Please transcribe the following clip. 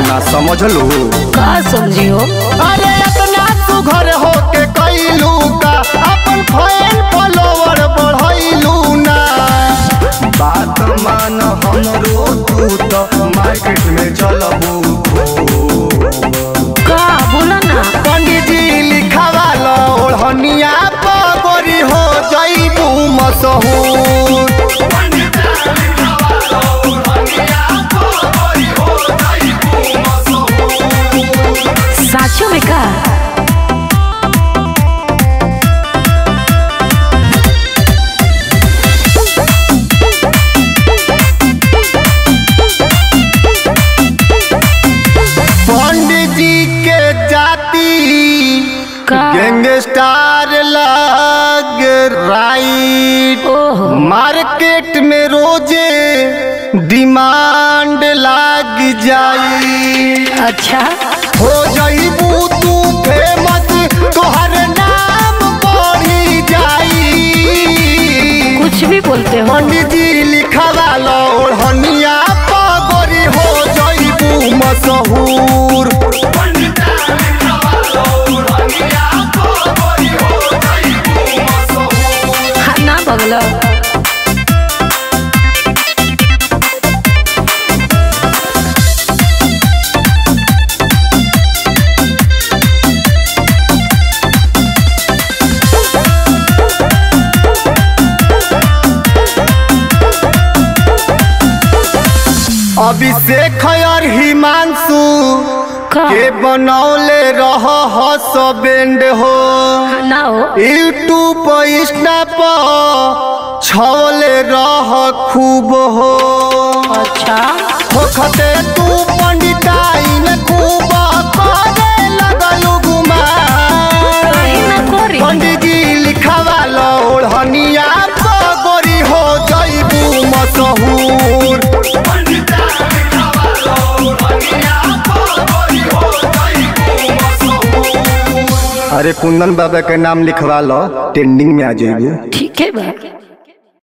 ना समझलू का समझियो अरे इतना तू घर होके कैलू का अपन फैन फॉलोवर बढ़ैलू ना बात मान हमरो तू तो मार्केट में चलबू का बोला ना पंडित जी लिखावा लो ओढ़निया पगोरी हो जईबू मशहूर साचो में का पंडित जी के जाति का गैंगस्टार लग राइट ओहो मार्केट में रोजे डिमांड लाग जाई अच्छा हो जाइबू तू फेमस तोहर नाम बढ़ी जाई कुछ भी बोलते हो पंडित जी लिखवा लो ओढ़निया पगोरी हो जाइबू मशहूर हाँ, ना बगलो अभिषेक और हिमांशु का के बनौले रह हसबेंड हो ना हो यूट्यूब पर इंस्टा पर छवले रह खूब हो अच्छा होखते तू पंडिताई में खूब करे लगलू गुमान कहीं ना करी पंडित जी लिखवा लो ओढ़निया पगोरी हो जईबू मशहूर अरे कुंदन बाबा के नाम लिखवा लो ट्रेंडिंग में आ जाइबू ठीक है बा